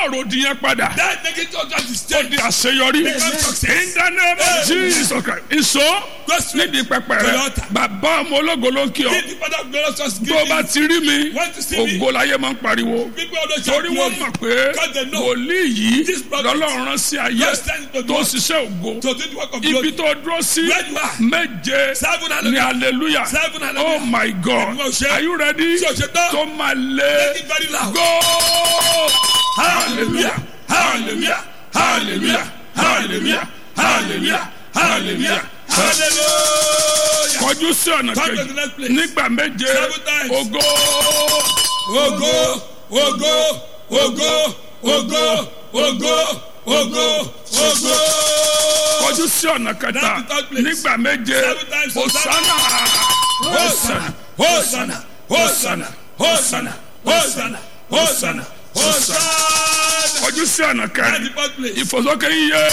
ọ̀rọ̀ òdì yẹn padà That negative utterance is ó changed. di àṣeyọrí Become success. in the name of Jesus Christ ìṣó Go straight nídìí pẹpẹ to rẹ the altar. bàbá ọmọ ológo ló ń kí ọ Give the father of glorious just give tó o bá me. ti rí mi Want to see me? ògo láyé máa ń pariwo People always shout torí wọ́n glory. mọ̀ pé Because they know wòlíì yìí This prophet lọ́lọ́run rán sí ayé God sent to tó God ṣiṣẹ́ ògo to do the work of ibi glory. tó dúró sí Where you are. méje Seven ní hallelujah. hallelujah Seven oh hallelujah. my God Ẹ̀gbọ́n ṣe. are you ready Ṣé o ṣe tán? tó máa lé Make it very loud. go Hallelujah. Hallelujah. Hallelujah. Hallelujah. Hallelujah. Hallelujah. Hallelujah. kọjú sí ọ̀nà Come to kejì the next place. nígbà méje Seven times. ògo Ogo, ogo, ogo, ogo, ogo, ogo, ogo. kọjú sí ọ̀nà kẹta That's the third place. nígbà méje Seven times. hosanna Hosanna, Hosanna, Hosanna, Hosanna, Hosanna, Hosanna, Hosanna. kọjú sí ọ̀nà That's the kẹrin fourth place. ìfòsókè iye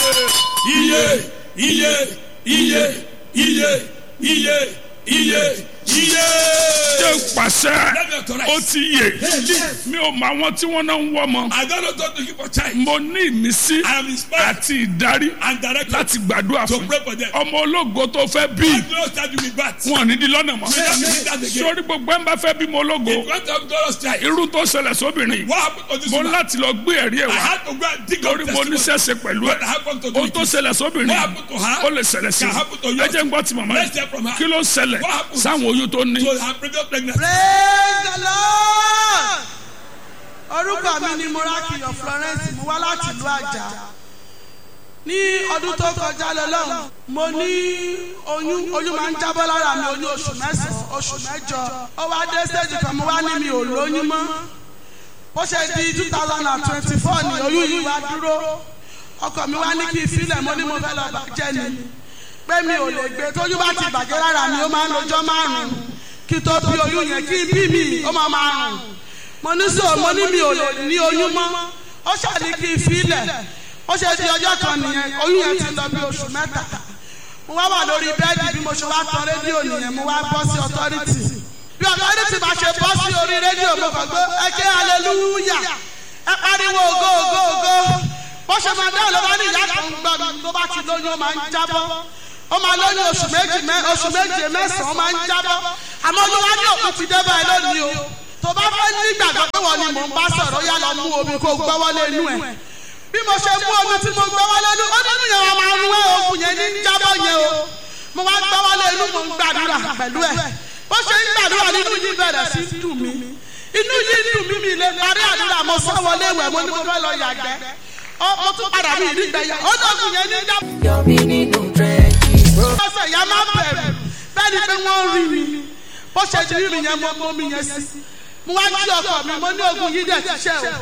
Iye, iye, iye, iye, iye, iye, iye. ṣe pàṣẹ Let me authorize. ó ti yè mi ò mọ àwọn tí wọ́n náà ń wọ́ ọmọ I don't know what to give for child. mo ní ìmísí I am inspired àti ìdarí and directed láti gbàdúrà to fún pray for them. ọmọ ológo tó fẹ́ bí I do not start you with bat. wọn ò ní di lọ́nà mọ́ We don't need that again. sórí gbogbo ẹ̀ ń bá fẹ́ bímọ ológo If you want to have glorious child, irú tó ṣẹlẹ̀ sóbìnrin what happened to this mo woman? láti lọ gbé ẹ̀rí ẹ̀ I wá had to go and dig up lórí mo testimony. níṣẹ́ṣe pẹ̀lú ẹ̀ What happened to ohun tó the ṣẹlẹ̀ sóbìnrin What happened to her? ó lè ṣẹlẹ̀ sí Can happen to i you. ẹ jẹ́ ń gbọ́ ti màmá Let's hear yìí from her. kí ló ń ṣẹlẹ̀ What happened? sáwọn oyún tó ní to her previous pregnancy. praise the lord orúkọ mi ni morakiyo florence mo wá láti ìlú àjà ní ọdún tó kọjá lọ́lọ́run mo ní oyún oyún máa ń jábọ́ lára mi oyún oṣù mẹ́sàn-án oṣù mẹ́jọ ó wá dé stage kan mo wá ní mi ò lóyún mọ́ ó ṣe di two thousand and twenty-four ni oyún yìí wá dúró ọkọ mi wá ní kí n filẹ̀ mo ní mo fẹ́ lọ bàjẹ́ ni pé mi ò lè gbé tójú bá ti bàjẹ́ lára mi ó máa ń lọ́jọ́ márùn-ún kí tó bí oyún yẹn kí n bí mi ó máa máa rùn mo ní sọ mo ní mi ò lè ní oyún mọ́ ó ṣàní kí n filẹ̀ ó ṣe di ọjọ́ kan nìyẹn oyún yẹn ti lọ bí oṣù mẹ́ta mo wá wà lórí bẹ́ẹ̀dì bí mo ṣe wá tan rédíò nìyẹn mo wá bọ́ sí ọtọ́rìtì bí ọtọ́rìtì bá ṣe bọ́ sí orí rédíò mo kàn gbé ẹ ké aleluya ẹ pariwo ògo ògo ògo bó ṣe máa dáhùn ló bá ní ìyá kan gbọ́ mi tó bá ti lóyún ó máa ń jábọ́ ó máa lóyún oṣù méjì mẹ́ oṣù méje mẹ́sàn-án ó máa ń jábọ́ àmọ́ oyún wá ní òkú ti dé báyìí lónìí o tó bá fẹ́ ní ìgbàgbọ́ pé wọ́n ni mò ń bá sọ̀rọ̀ ó yá lọ mú omi kó gbọ́wọ́ lé inú ẹ̀ bí mo ṣe mú omi tí mo gbọ́wọ́ lé inú ó nínú yẹn wọn máa ń wé oògùn yẹn ní jábọ́ yẹn o mo wá gbọ́wọ́ lé inú mo ń gbàdúrà pẹ̀lú ẹ̀ bó ṣe ń gbàdúrà nínú yìí bẹ̀rẹ̀ sí í dùn mí inú yìí dùn mí mi lè parí àdúrà mo sọ wọlé ìwẹ̀ mo ní mo fẹ́ lọ yàgbẹ́ ó mo tún padà bí ìdígbẹ́yà ó dọ̀gùn yẹn ní jábọ́ Yọ̀mí nínú dírẹ́jì. lọ́sẹ̀ ìyá máa bẹ̀rù bẹ́ẹ̀ ni pé wọ́n rí mi bó ṣe di rí mi yẹn mo mọ mi yẹn sí mo wá jí ọkọ mi mo ní ogun yìí dẹ̀ ti ṣe o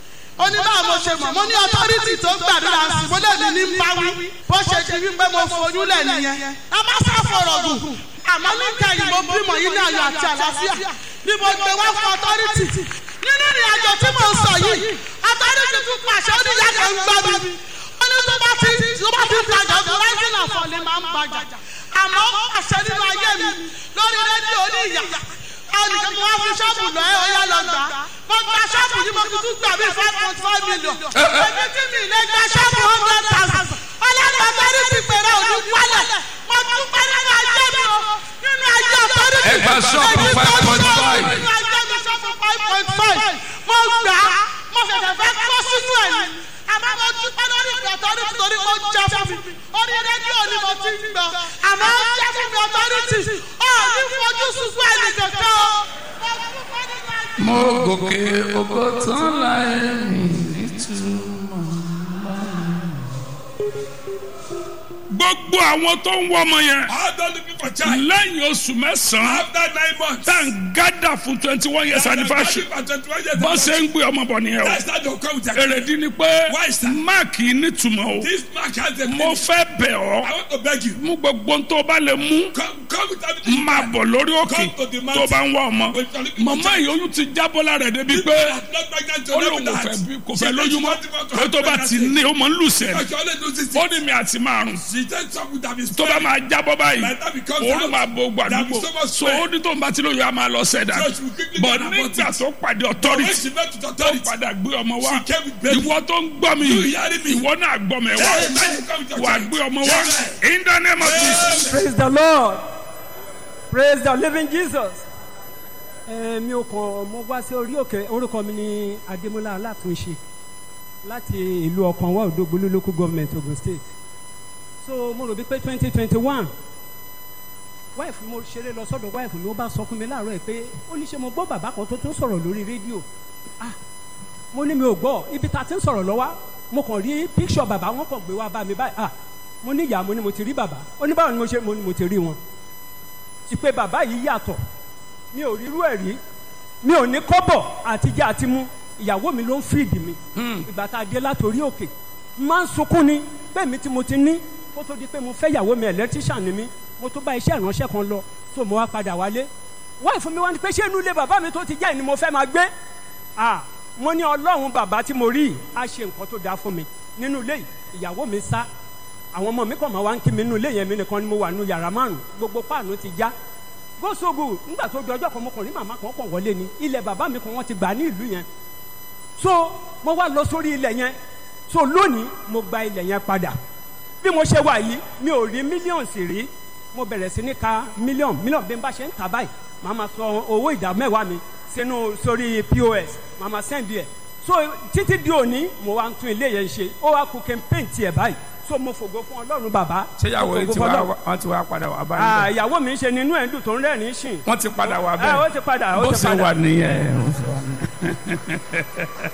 ó ní báwo mo ṣe mọ̀ mo ní ọtọ́rìtì tó gbàdúrà sí mo lè ní ní báwí bó ṣe di rí pé mo foyún lẹ̀ nìyẹn a máa sá fọ̀rọ̀ gùn àmọ́ níta yìí mo bímọ yìí ní ayọ̀ àti àlàáfíà ni mo gbé wá fún ọtọ́rìtì nínú ìrìn àjò tí mo sọ yìí ọtọ́rìtì tún pàṣẹ ó ní ìyá kan ń gbọ́ mi ó ní tó bá ti tó bá ti tajà tó rẹ́sìn àfọ̀lẹ́ máa ń bàjà àmọ́ àṣẹ nínú ayé mi lórí rédíò ní ìyá ẹnìkan mo wá fi ṣọ́ọ̀bù lọ ẹ ọ̀yá lọ gbà mo gba ṣọ́ọ̀bù yìí mo fi tún gbà bí five point five million èmi tí mi lè gba ṣọ́ọ̀bù hundred thousand ọlọ́run ọ̀tọ́rí ti pèrè òní wálẹ̀ mo tún pẹ́ nínú ayé mi o nínú ayé ọ̀tọ́rí ti Ẹ gba ṣọ́ọ̀bù 5.5. nínú ayé mi ṣọ́ọ̀bù five point five mo gbà á mo ṣẹ̀ṣẹ̀ fẹ́ kó sínú ẹ̀ ni àmọ́ mo dúpẹ́ lórí ìgbà ọ̀tọ́rí torí ó jẹ́ fún mi orí rédíò ni mo ti ń gbọ́ àmọ́ ó jẹ́ fún mi ọ̀tọ́rìtì ó ní fojú sunkún ẹnì kankan o. mo gòkè ògo tán láì mi nítumọ̀. gbogbo àwọn tó ń wọ́ ọmọ yẹn How don't looking for child? lẹ́yìn oṣù mẹ́sàn-án After nine months. tá à ń gádà fún twenty one years anniversary bọ́n ṣe ń gbé ọmọ bọ̀ nìyẹn o That's not your come with your èrèdí ni pé Why, sir? máàkì nítumọ̀ o This mark has a mo meaning. fẹ́ bẹ̀ I ọ́ want to beg you. mú gbogbo tó bá lè mú Come, come with everything. máa bọ̀ lórí òkè Come to the tó mountain. bá ń wá ọmọ When you're looking for màmá child. yìí oyún ti jábọ́ lára ẹ̀ débi People pé are not pregnant to ó never lóun kò that. fẹ́ bí- kò She fẹ́ said lóyún she mọ́ wanted to pé have tó bá ti pregnancy. ní ó mọ̀ ń lù sẹ́ni Because she only do this ó thing. ní mi àti márùn She said something that is tó bá máa jábọ́ báyìí By the time it comes òórùn out, máa bo there gbàdúgbò will be so much so sweat. ó ní tó ń bá tí lóyún a máa lọ sẹ́dá So she will quickly but get her nígbà body. tó pàdé When authority she met with tó authority, padà gbé ọmọ wá She came with baby. ìwọ tó ń gbọ́ mi You hearing me? ìwọ náà gbọ́ mi wá Hey, man, you come with your wà child. gbé ọmọ wá Amen. in the name of Jesus. praise the lord praise the living jesus. ẹ mi ò kàn mo wá sí orí òkè orúkọ mi ní adémọlá alátúnṣe láti ìlú ọkànwá òdògbólú local government ogun state so mo rò bí pé twenty twenty one wife mo ṣeré lọ sọ́dọ̀ wife mi ó bá sọ fún mi láàárọ̀ ẹ̀ pé ó ní ṣe mo gbọ́ bàbá kan tó tún sọ̀rọ̀ lórí rédíò ah mo ní mi ò gbọ́ ibi tá a ti ń sọ̀rọ̀ lọ́wọ́ mo kàn rí picture bàbá wọn kàn gbé wá bá mi báyìí ah mo ní ìyá mo ní mo ti rí bàbá ó ní báwo ni mo ṣe mo ní mo ti rí wọn ti pé bàbá yìí yàtọ̀ mi ò rírú ẹ̀ rí mi ò ní kọ́bọ̀ àtijọ́ àti mú ìyàwó mi ló ń fìdí mi ìgbà tá a dé látòrí òkè máa ń sunkún ni bẹ́ẹ̀ mi tí mo ti ní kó tó di pé mo fẹ́ ìyàwó mi electrician ni mi mo tó bá iṣẹ́ ìránṣẹ́ kan lọ so mo wá padà wálé wáyé fún mi wá ní pé ṣé inú ilé bàbá mi tó ti jẹ́ ni mo fẹ́ máa gbé ah mo ní ọlọ́run bàbá tí mo rí yìí á ṣe nǹkan tó dáa fún mi nínú ilé yìí ìyàwó mi sá àwọn ọmọ mi kàn máa wá ń kí mi nínú ilé yẹn mi nìkan ni mo wà nínú yàrá márùn gbogbo páànù ti já gósògù nígbà tó di ọjọ́ kan mo kàn rí màmá kan kàn wọlé ni ilẹ̀ bàbá mi kan wọ́n ti gbà ní ìlú yẹn so mo wá lọ sórí ilẹ̀ yẹn so lónìí mo gba ilẹ̀ yẹn padà bí mo ṣe wà yìí mi ò rí mílíọ̀nù sì rí mo bẹ̀rẹ̀ sí ní ka mílíọ̀nù mílíọ̀nù bí n bá ṣe ń tà báyìí màá ma sọ owó ìdá mẹ́wàá mi sínú sórí pos màá ma sẹ́ndì ẹ̀ so títí di òní mo wá ń tún ilé yẹn ṣe ó wá kú kí n péǹtì ẹ̀ báyìí so mo fògo fún ọlọ́run bàbá ṣé ìyàwó yìí Mo ti fògo wá fún Ọlọ́run. wọ́n ti wá padà wá Ah, báyìí ìyàwó mi ń ṣe nínú ẹ̀ ń dùn tó ń rẹ́rìn-ín sìn wọ́n ti padà wá Ah, ó bẹ́ẹ̀ ti padà ó bó ti ṣe padà wà nìyẹn ó ṣe wà nìyẹn.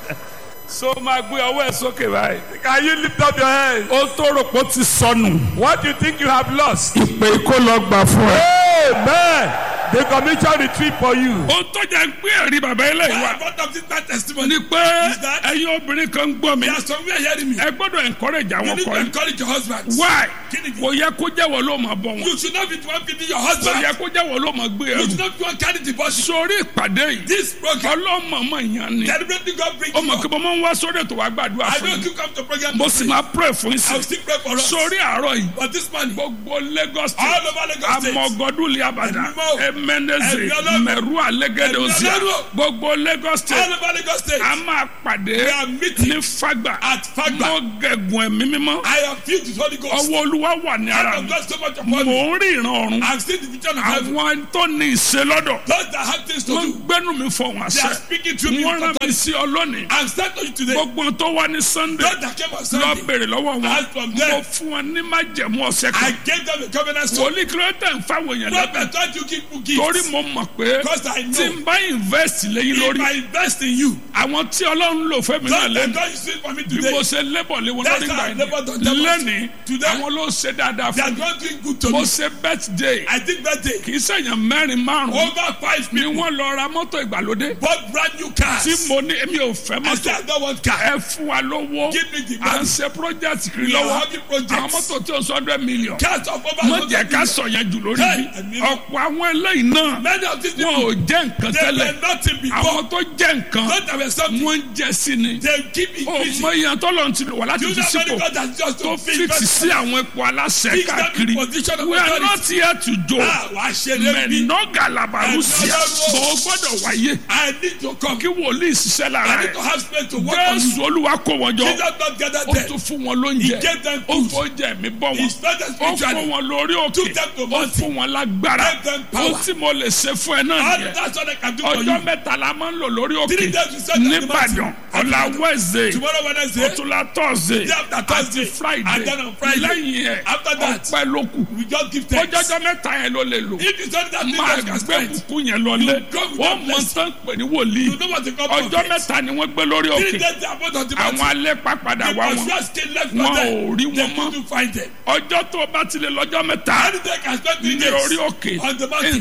so máa gbé ọwọ́ ẹ̀ sókè báyìí. Can you lift up your hands? ó tó rò pé ó ti sọnù. What do you think you have lost? ìpè kó lọ gbà fún ẹ. Amen. The commission retreat for you. ó tó jẹ́ ń pé ẹ̀rí bàbá eléyìí Why wá about of this bad testimony? ni pé Is that- ẹ̀yin obìnrin kan ń gbọ́ mi There are some who are hearing me. ẹ gbọ́dọ̀ encourage You àwọn need to ọkọ yìí encourage your husband. why Kí ni- kò yẹ kó jẹ́wọ́ ló máa bọ̀ wọn You should not be the one feeding your kò husband. yẹ kó jẹ́wọ́ ló máa gbé You ẹrù should not be the one carrying the body. sórí ìpàdé yìí This program, ọlọ́mọọmọ yẹn ni deliberately God bring ó mọ̀ you kí up. mo máa ń wá sórí ètò wa gbàdúrà I fún know mi you come to program. mo to sì pray. máa pray fún I will sí still pray for us. sórí àárọ̀ yìí But this morning, gbogbo Lagos all state over Lagos State, amọ̀gọ́dún liabada Ẹ̀mí mọ́. emeneze Ẹ̀mí Ọlọ́run. mẹ̀rú alẹ́gẹ́dẹ́ Ẹ̀mí òsì Ọlọ́run. gbogbo Lagos all state over Lagos State, a máa pàdé We are meeting ní Fagba at Fagba. mo gẹ̀gùn ẹ̀mí mímọ́ I am filled with Holy Ghost. ọwọ́ olúwa wà ní ara Hand of mi God so much mò upon me. ń rí ìran ọ̀run I've seen the vision of heaven. àwọn tó ní ìṣe lọ́dọ̀ Those that have things to wọ́n do, gbẹ́nu mi fọ̀hún they are àṣẹ speaking to me. wọ́n with rán mi authority. sí ọ lónìí I'm starting to you today. gbogbo tó wá ní Sunday Those that came on lọ Sunday, bèrè lọ́wọ́ wọn As from there, mo fún wọn ní májẹ̀mú ọ̀sẹ̀ I kan gave them a covenant stone. wòlíì kìlọ́tẹ̀ ń fáwọn èèyàn lẹ́bẹ̀ẹ́ Prophet, don't you give me gifts? torí mo mọ̀ pé Because I know. tí n bá invest lẹ́yìn If lórí I invest in you, àwọn tí ọlọ́run lò fẹ́ mi náà those that lẹ́nu God is doing for me bí today, mo ṣe lébọ̀ lé wọn That's lórí how gbà I labored on them. yẹn lẹ́nìí Today, àwọn ló ṣe dáadáa they are fún mi not doing good to mo me. ṣe birthday I think that day, kì í ṣèyàn mẹ́rin márùn-ún over five ni people wọ́n lọ ra mọ́tò ìgbàlódé bought brand new cars. tí mo ní èmi ò fẹ́ I said, mọ́tò I don't want car. ẹ fún wa lówó Give me the à ń money. ṣe project kiri We are lọ́wọ́ having projects. àwọn mọ́tò tí o sọ hundred million Cars of over mo 100 jẹ́ ká million. sọ yẹn jù lórí Hey, bí ẹ̀mí. ọ̀pọ̀ àwọn eléyìí náà Many of these wọn people, ò jẹ́ nǹkan they tẹ́lẹ̀ were nothing before. àwọn tó jẹ́ nǹkan Those that were something, wọ́n ń jẹ́ sí ni they keep ó increasing. mọ iye tó lọ́n ti lò wá láti You fi know how many sípò God has just tó to fix fix sí àwọn ipò aláṣẹ Fix them in káàkiri position of we are authority. not here to joke Ah, wàá ṣe lé bí. mẹ̀nọ́gà làbàrúsíà Ẹ̀mí bó o gbọ́dọ̀ wáyé I need to come. kí wòlíì ṣiṣẹ́ lára I need rẹ̀ to have space to work on you. jésù olúwa kó wọn jọ Jesus not gather ó them. tún fún wọn lóúnjẹ He gave them ó food. fún oúnjẹ mi bọ́ He wọn started ó fún spiritually. wọn lórí òkè Took them to ó mountain. fún wọn lágbára Gave them power. ó tí mo lè ṣe fún ẹ náà And nìyẹn that's what I can do for ọjọ́ you. mẹ́ta la máa ń lò lórí òkè Three days we set up the nìbàdàn mountain. ọ̀la wẹ́ẹ̀sì Tomorrow Wednesday, ọ̀túnla tọ́sídẹ̀ẹ́ day after Thursday, àti friday and then on Friday. lẹ́yìn ẹ̀ After that, ọpẹ́ ló kù we just give thanks. ọjọ́jọ́ mẹ́ta yẹn ló lè lò If it's only that thing máa that can gbé spend, kúkú yẹn lọlé You go with wọ́n that mọ blessing. tán pè ní wòlíì you know what the God ọjọ́ mẹ́ta ni wọ́n gbé lórí Three òkè days they are both on the àwọn mountain. alẹ́ pàpàdà The wá wọn Joshua still left wọn for them. ò rí They wọn mọ́ couldn't find them. ọjọ́ tó o bá ti lè lọ́jọ́ mẹ́ta Anything can spend three ní orí days òkè on the mountain.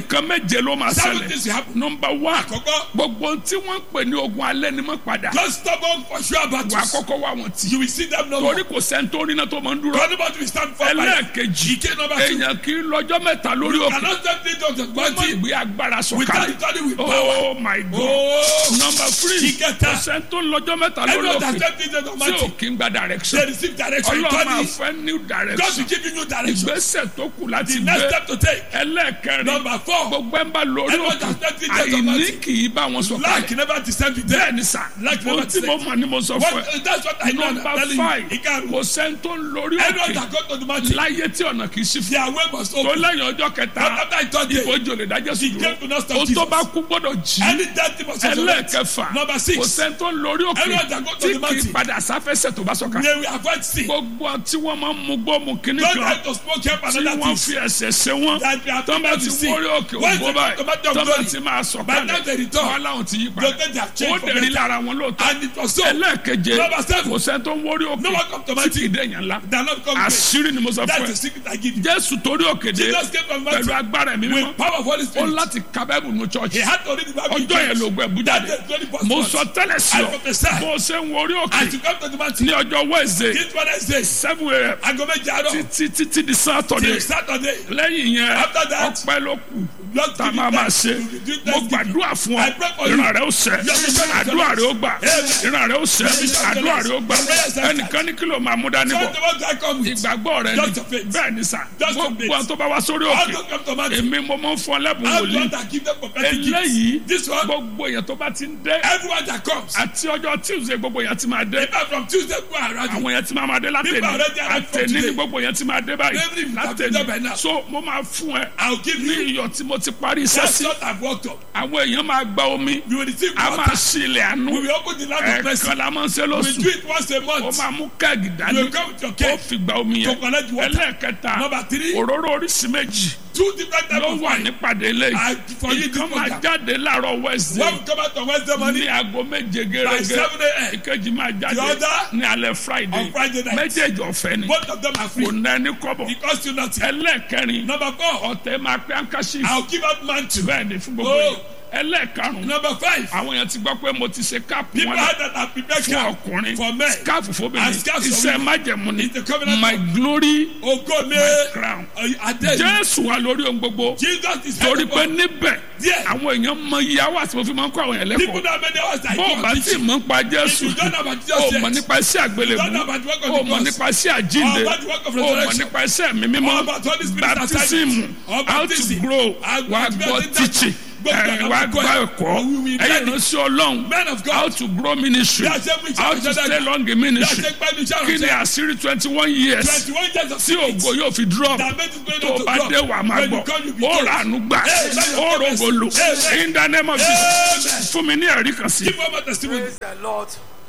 nǹkan méje ló máa Seven ṣẹlẹ̀ things will happen. nọmba one Àkọ́kọ́. gbogbo tí wọ́n ń pè ní ogun alẹ́ ni mọ́ padà Just stubborn for sure wà á battles. kọ́kọ́ wá wọn tì You will see them no more. torí kò sẹ́ńtórí náà tó máa ń dúró Anybody will stand for fire. ẹlẹ́ẹ̀kejì Ike number two. èèyàn kì í lọ́jọ́ mẹ́ta lórí You òkè cannot stand three days of wọ́n mọ̀ twenty ìgbé agbára without sọ̀kalẹ̀ study with power. oh my god Oh. number three Ìkẹta. kò sẹ́ńtó lọ́jọ́ mẹ́ta lórí Everyone that òkè stand three days of tí ò marching. kí ń gba direction They receive direction. ọlọ́run máa Twenty. fẹ́ new God direction will give you new direction. ìgbésẹ̀ tó kù láti The next gbé step to take. ẹlẹ́ẹ̀kẹrin Number four. gbogbo ẹ̀ ń bá lórí Everyone òkè that stand three days of àìní marching. kì í bá wọn sọ Lack kalẹ̀ never descend with them. bẹ́ẹ̀ ni sà Lack ohun never tí mo descend. mọ̀ ni mo sọ fún ẹ What, that's what I know. I'm number telling five you. Ìkarùn. kò sẹ́ńtó lórí Everyone òkè that go to the mountain. láyé tí ọ̀nà kì í sí fún Their way must tó open. lẹ́yìn ọjọ́ kẹta But after I thought it, ìbòjò lè dájọ́ sí He came to not stop dúró o tó Jesus. bá kú gbọ́dọ̀ jí any death thing must resurrect. ẹlẹ́ẹ̀kẹfà Number kò six. sẹ́ńtó lórí òkè Everyone that go to tí the kì í mountain. padà sáfẹ́sẹ̀ tó bá sọ̀ka They will avoid sin. gbogbo tí wọ́n máa ń mú gbọ́ mu kíní Don't kan try to smoke help tí another wọ́n things. fi ẹsẹ̀ ṣe wọ́n That we are tó bá people ti to see. wọ́rí òkè When ògbó the báyìí tomato tó bá glory. ti máa sọ̀ By the time they return, wọ́n láwọn ti yí They'll padà take their ó change for dẹ̀rí better. lára wọn lóòótọ́ And it was so. ẹlẹ́ẹ̀keje Number seven. kò sẹ́ni tó ń wọ́rí òkè No one come to tí my kì í dẹ̀yàn ńlá They are not come great. àṣírí ni mo sọ That's fún the ẹ secret I give you. jésù torí òkèdè Jesus came from pẹ̀lú mountain agbára ẹ̀mí mímọ́ with power of Holy ó Spirit. láti ka bẹ́ẹ̀bù nu He chọ́ọ̀chì had to read the Bible. in ọjọ́ yẹn church. ló gbẹ bú That jáde day, twenty first mo month. sọ tẹ́lẹ̀ sí I ọ prophesy. bó o ṣe ń wọ́rí òkè As you come to the mountain. ní ọjọ́ wednesday This Wednesday. seven a.m. Aago méje àárọ̀. títí títí di saturday Till Saturday. lẹ́yìn yẹn After that, ọpẹ́ ló kù Lord tá a give you máa máa thanks. ṣe You will do mo thanksgiving. gbàdúrà fún ọ I pray for you. ìran rẹ ó ṣẹ Yes, yes, yes. àdúrà rẹ ó gbà Amen. ìran rẹ ó ṣẹ Yes, yes, àdúrà yes. rẹ ó gbà Yes, yes, yes. ẹnìkan ní kí ló máa mú dání So bọ̀ the one I come with. ìgbàgbọ́ rẹ Just ni your faith. bẹ́ẹ̀ ni sà Just your gbogbo faith. àwọn tó bá wá sórí How òkè to come to mountain. èmi mo máa ń fún ọ lẹ́bùn How wòlíì God that give them prophetic eléyìí gifts. This one. gbogbo èèyàn tó bá ti ń dé Everyone that comes. àti ọjọ́ tuesday gbogbo èèyàn ti máa dé People from Tuesday go around. àwọn èèyàn ti máa máa dé látẹ̀ni People already arrived from àtẹ̀ni ní today. gbogbo èèyàn ti máa dé báyìí Every week have been there by látẹ̀ni now. so mo máa fún ẹ I'll give ní you. iyọ̀ tí mo ti parí iṣẹ́ That's sí what I've worked on. àwọn èèyàn máa gba omi You will receive a máa water. ṣí ilẹ̀ àánú We will open the land of mercy. ẹ̀ẹ̀kan la máa ń ṣe We lóṣù do it once a ó month. máa mú kẹ́ẹ̀gì You dání will come with your ó cake. fi gba omi To yẹn collect water. ẹlẹ́ẹ̀kẹta Number three. òróró oríṣi méjì Two different types ló of wà wine. nípàdé ilé I for you this ìkan máa program. jáde láàárọ̀ wednesday One will come out on Wednesday ní morning. aago méje By gẹ́gẹ́ seven a.m. ìkejì máa The jáde other ní alẹ́ friday on Friday night. méjèèjì ọ̀fẹ́ ni Both of them are free. kò ná ẹni kọ́bọ̀ It costs you nothing. ẹlẹ́ẹ̀kẹrin Number four. ọ̀tẹ̀ máa pẹ́ àǹkáṣí I'll give out mantle. bẹ́ẹ̀ ni fún gbogbo Oh. yìí ẹlẹ́ẹ̀karùn-ún Number five. àwọn èèyàn ti gbọ́ pé mo ti ṣe káàpù People wọn had that are prepared fún camp ọkùnrin for men. káàpù fóbìnrin And scarves for iṣẹ́ women. májẹ̀mú ni It's the covenant my of- glory Ogo mi. crown Adé. jésù wà lórí ohun gbogbo Jesus is torí head of pé all. níbẹ̀ Díẹ̀. àwọn èèyàn mọ iye àwọn àti mo fi máa ń kó àwọn èèyàn People lẹ́kọ̀ọ́ that many hours I bó o go bá and tí teach. mọ̀ ń pa If jésù you don't know about Jesus o yet, mọ̀ nípa iṣẹ́ àgbélébú You don't know about the work of o the mọ̀ cross. nípa iṣẹ́ àjínde Or about the work of o mọ̀ resurrection. nípa iṣẹ́ mi mímọ́ Or about Holy Spirit baptism assignment. Or how to baptism. grow And wà to be gbọ́ a leader. teaching Gbogbo ẹ̀, àwọn wà akẹ́kọ̀ọ́ gbọ́ ẹ̀. ẹ̀kọ́ We will ẹ̀yìn guide ìránṣẹ́ ọlọ́run Men of God. how to grow ministry Bí a ṣe ń wí how iṣẹ́ to ìránṣẹ́ stay dàgbà. long in Bí a ministry ṣe ń pẹ́ ní iṣẹ́ kí ni ìránṣẹ́. àṣírí twenty one years Twenty-one years of tí ògo yóò fi drop That made it going tó on to bá drop. dé wà máa When you gbọ́ come, you be ó told. rà ánú gbà Hey, ó rògbò lò Amen. in the name of Jesus fún mi ní ẹ̀rí kan sí. Give over testimony. praise the lord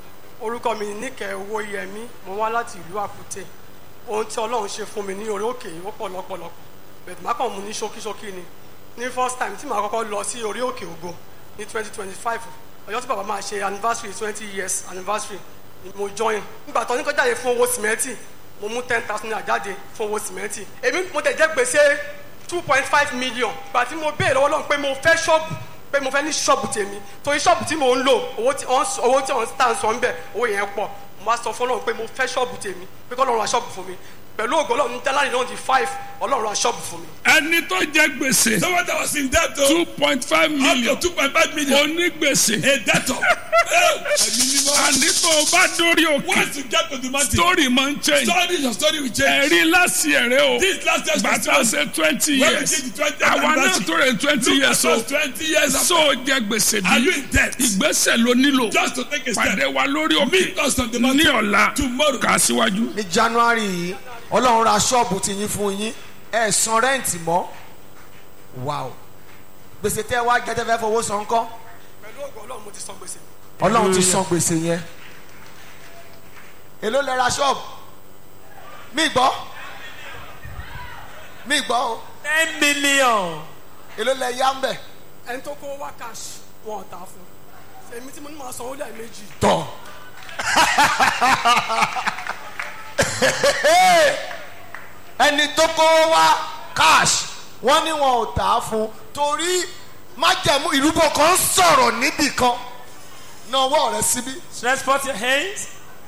orúkọ mi níkẹ́ owó yẹmí mo wá láti ìlú àkútè ohun tí ọlọ́run ṣe fún mi ní orí òkè yìí ó pọ̀ lọ́pọ̀lọpọ̀ bẹ̀tẹ̀ má kàn mú ní ṣókíṣókí ni ní first time tí màá kọ́kọ́ lọ sí orí òkè ògo ní twenty twenty five ọjọ́ tí bàbá máa ṣe anniversary twenty years anniversary ni mo join nígbà tó ní kó jáde fún owó sìmẹ́ntì mo mú ten thousand naira jáde fún owó sìmẹ́ntì èmi mo tẹ̀ jẹ́ gbèsè two point five million gbà tí mo béèrè lọ́wọ́ lọ́run pé mo fẹ́ ṣọ́ọ̀bù pé mo fẹ́ ní ṣọ́ọ̀bù tèmi torí ṣọ́ọ̀bù tí mò ń lò owó tí wọ́n owó tí wọ́n tà ń sọ ń bẹ̀ owó yẹn pọ̀ mo wá sọ fún ọlọ́run pé mo fẹ́ ṣọ́ọ̀bù tèmi pé kọ́ ọlọ́run ra ṣọ́ọ̀bù fún mi pẹ̀lú ògo ọlọ́run ní jálárì náà di five ọlọ́run ra ṣọ́ọ̀bù fún mi. ẹni tó jẹ gbèsè Someone that was in debt o. two point five Up million to two point five million. onígbèsè A debtor. Ẹ̀mí mímọ́. àní tó o bá dórí òkè Once you get to the mountain. story máa ń change Story your story will change. ẹ̀rí láti ẹ̀rẹ́ o This last year's bàtà festival. ṣe twenty When we years did the 20th àwa náà anniversary. tó rẹ̀ twenty Look years at o us twenty years after. so jẹ gbèsè Are you bí in debt? ìgbésẹ̀ ló nílò Just to take a step. pàdé wa lórí Meet òkè us on the ní mountain. ọ̀la Tomorrow. kà á síwájú. ní january yìí ọlọ́run ra ṣọ́ọ̀bù ti yín fún yín ẹ̀ san rẹ́ǹtì mọ́ wàá gbèsè tẹ́ ẹ wá jẹ́ tẹ́ fẹ́ fowó san kọ́ pẹ̀lú ògo ọlọ́run mo ti san gbèsè ọlọ́run ti san gbèsè yẹn èló lẹ ra ṣọ́ọ̀bù mí gbọ́ mí gbọ́ o ten million. èló lẹ yá ń bẹ̀ ẹni tó kó wá cash wọn ò tà fún èmi tí mo ní máa san ó lẹ́ẹ̀mejì tọ̀ ẹni tó kó wá cash wọ́n ní wọn ò tà á fún torí májẹ̀mú ìrúbọ kan sọ̀rọ̀ níbì kan náwó rẹ síbí. Stretch forth your hands.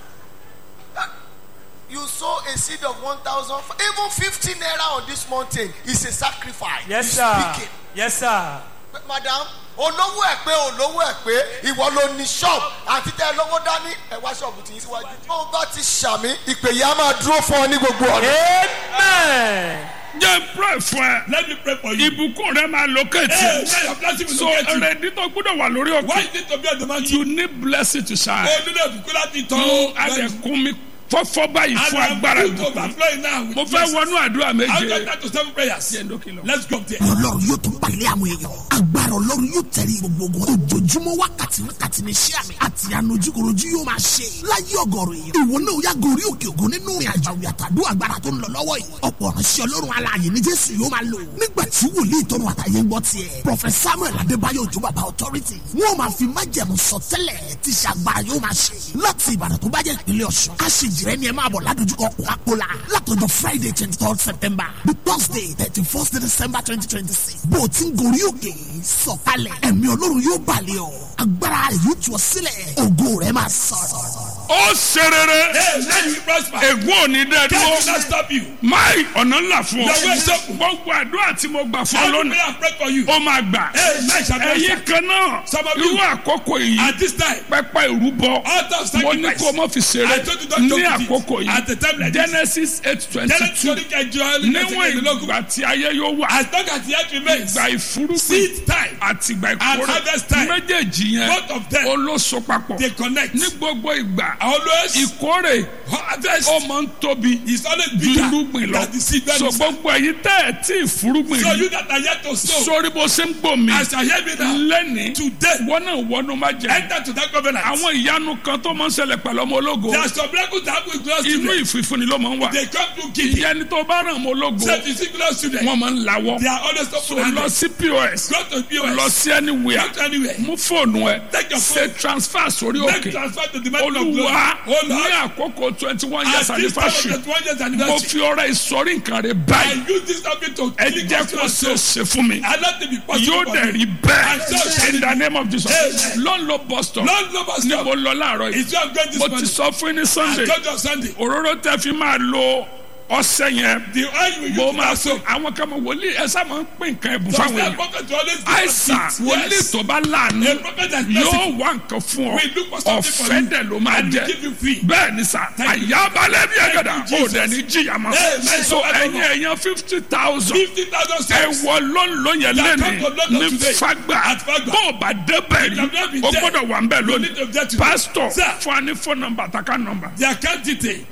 you sow a seed of one thousand even fifty naira on this mountain is a sacrifice. Yes, You sir. speak it. Yes, sir. madam olówó ẹ pé olówó ẹ pé ìwọ ló ní ṣọ́ọ̀bù àti tẹ lówó dání ẹ wá ṣọ́ọ̀bù tí yín síwájú. bó o bá ti ṣàmì ìpè yìí á máa dúró fún ọ ní gbogbo ọ̀nà. Amen. jẹ́ pray fún ẹ Let me pray for you. ìbùkún rẹ máa Hey, locate now your blessing will so locate you. ẹrẹ̀dí tó gbọ́dọ̀ wà lórí Why òkè you need to be on the mountain? you need blessing to shine. Oh, nínú ìbùkún láti tọ́. mo adẹ̀kùn mi fọ́fọ́ báyìí fún agbára And I'm ìbùkún. overflowing now with mo fẹ́ blessings. wọnú àdúrà I'll méje. get that to seven prayers. Let's go up there. ọlọ́run yóò tún palẹ̀ àwọn èèyàn agbára ọlọ́run yóò tẹ̀lé gbogbo ogun ojoojúmọ́ wákàtí wákàtí ní iṣẹ́ àmì àti ànojúkorojú yóò máa ṣe láyé ọgọ́rùn èèyàn ìwọ náà yá gorí òkè ògo nínú ìrìn àjò àwìn àtàdó agbára tó ń lọ lọ́wọ́ yìí ọ̀pọ̀ ránṣẹ́ ọlọ́run alààyè ní jésù yóò máa lò nígbà tí wòlíì tọrọ àtàyè ń gbọ́ tiẹ̀ prọfẹsà samuel adébáyọ̀ òjò bàbá authority wọ́n máa fi májẹ̀mú sọtẹ́lẹ̀ tí ṣe agbára yóò máa ṣe láti ìbàdàn tó bá jẹ́ ìpínlẹ̀ ọ̀ṣun aṣèjìrẹ́ ni ẹ máa bọ̀ ládojúkọ kókàkólà látọjọ́ friday twenty third september the thursday thirty first december twenty twenty six bó o ti ń gorí òkè sọ̀kalẹ̀ ẹ̀mí ọlọ́run yóò balẹ̀ ọ́ agbára rẹ̀ yóò tú ọ sílẹ̀ ògo rẹ̀ máa sọ̀rọ̀. ó ṣe rere Hey, let you prosper. ègún ò ní dẹ́ Death will dúró not stop you. máì ọ̀nà ńlá fún ọ Your way is open. gbogbo àdúrà tí mo gbà fún ọ Every lónìí prayer I pray for you. ó máa gbà Hey, man shall be ẹ̀yin answered. kan náà Some of you- irú àkókò yìí At this time, pẹpẹ ìrúbọ Altar of mo ní sacrifice. kó o mọ fi ṣeré I told you don't joke ní with it. àkókò At the time yìí like this. genesis eight twenty Genesis two twenty kẹjọ níwọ̀n ìgbà tí ayé yóò wà As long as the earth remains, ìgbà ìfúrúgbìn seed time àti ìgbà and ìkórè harvest time, méjèèjì yẹn both of them, olóso papọ̀ they connect. ní gbogbo ìgbà Always, ìkórè harvest ó máa ń tóbi is always ju bigger irúgbìn lọ than the seed that so is. gbogbo ẹ̀yin tẹ́ ẹ̀ tí ìfúrúgbìn So rí you that are yet to sow, sórí bó ṣe ń gbò mí as I hear me now, lẹ́ni today, wọ́n náà wọnú má jẹ enter to that covenant. àwọn ìyanu kan tó máa ń ṣẹlẹ̀ pẹ̀lú ọmọ ológo There are some miracles that happen with glorious inú children. ìfìfúnni ló máa ń wà They come to give. ìyẹn ni tó bá ràn ọmọ ológo Say to see glorious children. wọ́n máa ń lawọ́ They are always so open lọ handed. sí pos Go to POS. lọ sí anywhere Go to anywhere. mú fóònù ẹ Take your ṣe phone. transfer sórí Make òkè transfer to the mountain of glory. olúwa Oh ní Lord, àkókò twenty one years at this time of anniversary the 20th mo anniversary, fi ọrẹ ìsọrí nǹkan rẹ I báyìí use this topic to ẹ kill jẹ́ God's kó ṣe é soul. ṣe fún mi And let it be possible yóò for dẹ̀ me. rí And so bẹ́ẹ̀ shall in it the name of Jesus Amen. lọ́n ló bus stop Lord, no must ni stop. mo lọ láàárọ̀ yìí It's your great this mo ti morning. sọ fún yín ní I sunday told you on Sunday. òróró tẹ fi máa lo ọsẹ yẹn The oil you mo use máa to fún soak. àwọn kan mọ wòlíì ẹ sá máa ń pín nǹkan ẹ̀bùn Some fáwọn that èèyàn prophet will always give us àìsàn gifts. wòlíì Yes. tó bá láàánú A prophet that yóò blesses wá nǹkan fún ọ We look for something for ọ̀fẹ́ you. dẹ̀ ló máa And we jẹ give you free. bẹ́ẹ̀ ni sà Thank you. àyàbalẹ̀ bí ẹ̀gẹ̀dà Thank you, ó Jesus. dẹ̀ ní jìyà mọ́ Amen. so ẹ̀yin ẹ̀yàn fifty thousand Fifty thousand ẹ steps. wọ lọ́nlọ́ yẹn That lẹ́ni come to London ní today. fagbà At Fagba. bó o bá débẹ̀ rí You have not been o there. gbọ́dọ̀ wà ń bẹ̀ You need to lónìí get to there. pastor Sir. fún wa ní phone number àtàkà number The account detail.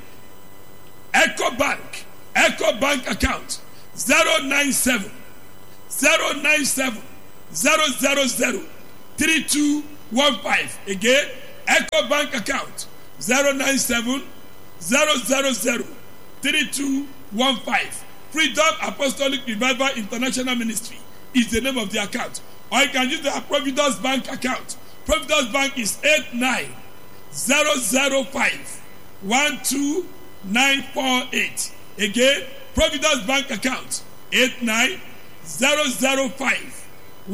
Echo Bank. Echo Bank account. 097 097 000 3215. Again, Echo Bank account. 097 000 3215. Freedom Apostolic Revival International Ministry is the name of the account. Or you can use the Providence Bank account. Providence Bank is 89 005 12948. Again, Providence Bank account 89 005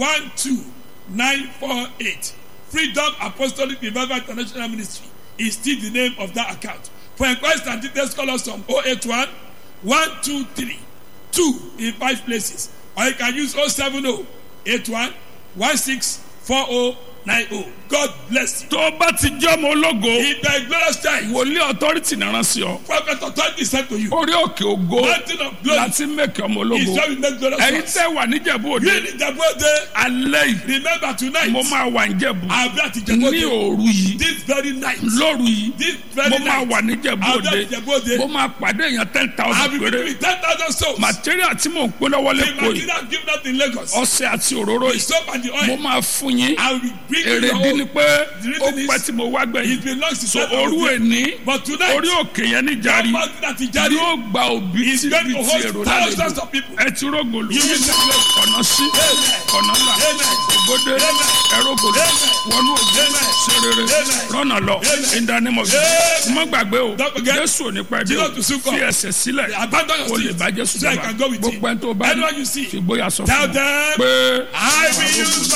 12948. Freedom Apostolic Revival International Ministry is still the name of that account. For inquiries and details, call us on 081 123 2 in five places. Or you can use 070 81 164090. God bless you. tó o bá ti jẹ́ ọmọ ológo In the glorious time, wòlíì authority náà sí ọ prophet authority said to you, orí òkè ògo Mountain of glory láti mẹ́kẹ́ ọmọ is ológo where we make glorious ẹ̀yin ones. tẹ́ wà níjẹ̀bú òde You in Ìjẹ̀bú-Òde, alẹ́ yìí remember tonight, mo máa wà níjẹ̀bú I'll be at ní Ìjẹ̀bú-Òde òru yìí this very night. lóru yìí This very mo máa night. wà níjẹ̀bú I'll be òde at Ìjẹ̀bú-Òde. mo máa pàdé èèyàn ten I'll thousand be péré giving you 10,000 souls. material tí mò ń pín lọ́wọ́ The lẹ́kọ̀ọ́ yìí material given out in Lagos, ọṣẹ àti òróró the yìí soap and the mo oil, máa fún yín I will be bring in your èrèdí own. ni pé The ó reason pẹ́ is tí mo wá it gbẹ̀yìn belongs to so Satan. orú èní But tonight, orí òkè yẹn ní jari that mountain that is Jari yóò gba òbí is tí going bí to ti host èrò thousands lálejò of people. ẹ ti rógòlù You will not know. ọ̀nà sí Amen. ọ̀nà là Amen. ògbódé Amen. ẹrógòlù Amen. wọnú ògbó Amen. serere Amen. rọ́nà lọ Amen. ìdánimọ̀ Amen. mọ́ gbàgbé o Don't forget. jésù ò ní pẹ́ dé Jesus o to soon come. fi ẹsẹ̀ sílẹ̀ Abandon your o lè seat. bá jésù So I jọba can go with him. gbogbo ẹni tó bá Anyone you see, fi gbóyà sọ Tell fún un them, pé I will use